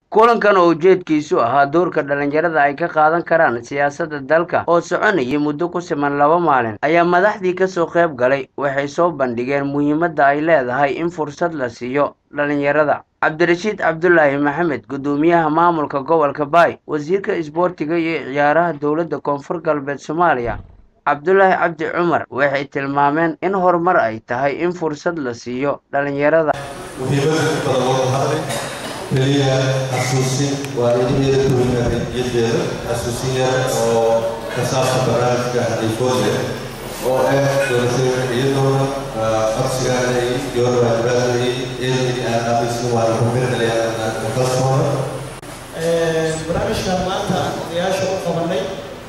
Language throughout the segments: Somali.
kulankan oo ujeedkiisu ahaa doorka dhalinyarada ay ka qaadan karaan siyaasadda dalka oo soconayay muddo ku siman laba maalin ayaa madaxdii kasoo qayb galay waxay soo bandhigeen muhiimadda ay leedahay in fursad la siiyo dhalinyarada cabdirashiid cabdulaahi maxamed guddoomiyaha maamulka gobolka baay wasiirka isboortiga iyo ciyaaraha dowladda koonfur galbeed soomaaliya cabdulaahi cabdi cumar waxay tilmaameen in horumar ay tahay in fursad la siiyo dhalinyarada muhiimada badan looga hadlay keliya xasuusin waa idaheeda duwinaajiyadeeda xasuusin yar oo ka saabsan barnaamijka xadiifoodle oo ah doorashooyinka iyadoona codsigaana iyo waajibaadka eedii aan aaminsan waana rumirnayaa kalsoona barnaamijkan maanta odayaasha u qabanay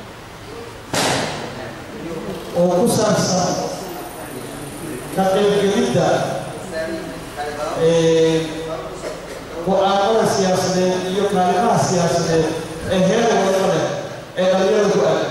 oo ku saabsan ka qaybgelidda go-aanada siyaasadeed iyo kaalimaha siyaasadeed ee heer wadaba leh ee dhalinyarada ku aadan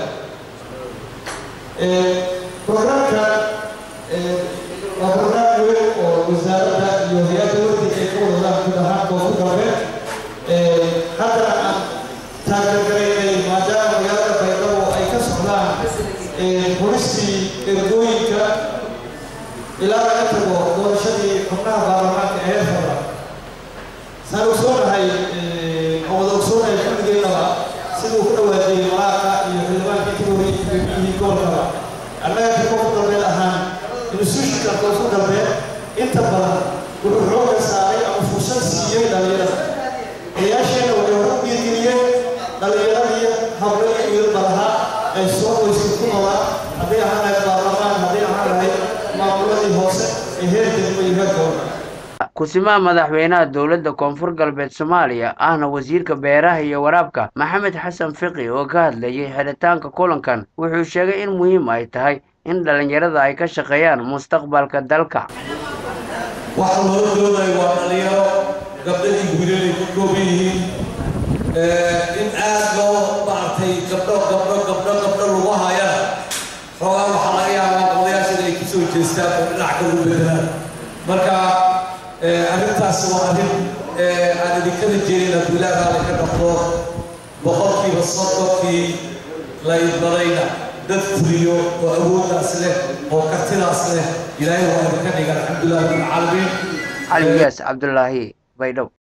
programka waa program weyn oo wasaaradda iyo hay-adda wardiga ay ka wadadaan guud ahaan koonfur galbeed haddana aan taageergaraynay maadaama magaalada baydhabo ay ka socdaan bolistii ergooyinka ilaa laga tago doorashadii xubnaha baarlamaanka ee heer fadla saan ogsoonahay oo wada ogsoonahay kulligeynaba siduu ku dhawaajiyey malaaqa iyo xildhibaankii ka horreeyey gudoomiyihii gobolkaba annaga ka koonfur galbeed ahaan institutionka koonfur galbeed inta badan wuxuu xooga saaray ama fursad siiyey dhalinyarada odayaasheenna waxay hore u dhiirgeliyeen dhalinyaradii hablo iyo wiilba lahaa ay soo qoyska ku noolaa hadday ahaan lahayd baarlamaan hadday ahaan lahayd maamuladii hoose ee heer degmo iyo heer gobolka kusimaha madaxweynaha dowladda koonfur galbeed soomaaliya ahna wasiirka beeraha iyo waraabka maxamed xasan fiqi oo ka hadlayay xidhitaanka kulankan wuxuu sheegay in muhiim ay tahay in dhalinyarada ay ka shaqeeyaan mustaqbalka dalka waxaa loola doonayo waa dhalinyaro gabdhadii wiilalay ka kooban yihiin in aad loo maaragtay gabdho gabdho gabdho gabdho lagu hayana xoogaa waxaa laga yaabaa odayaashada ay kusoo jeestaan oo dhinac kale u bedelaan marka arrintaas waa arrin aan idinkada jeedin abdullaahi raali ka dhaqdo boqolkiiba soddonkii laydbadayna dad fuliyo oo awooddaas leh oo kartidaas leh ilaahay waa idinka dhiga alxamdulilah rabbilcaalamiin cali yaas cabdulaahi baydhabo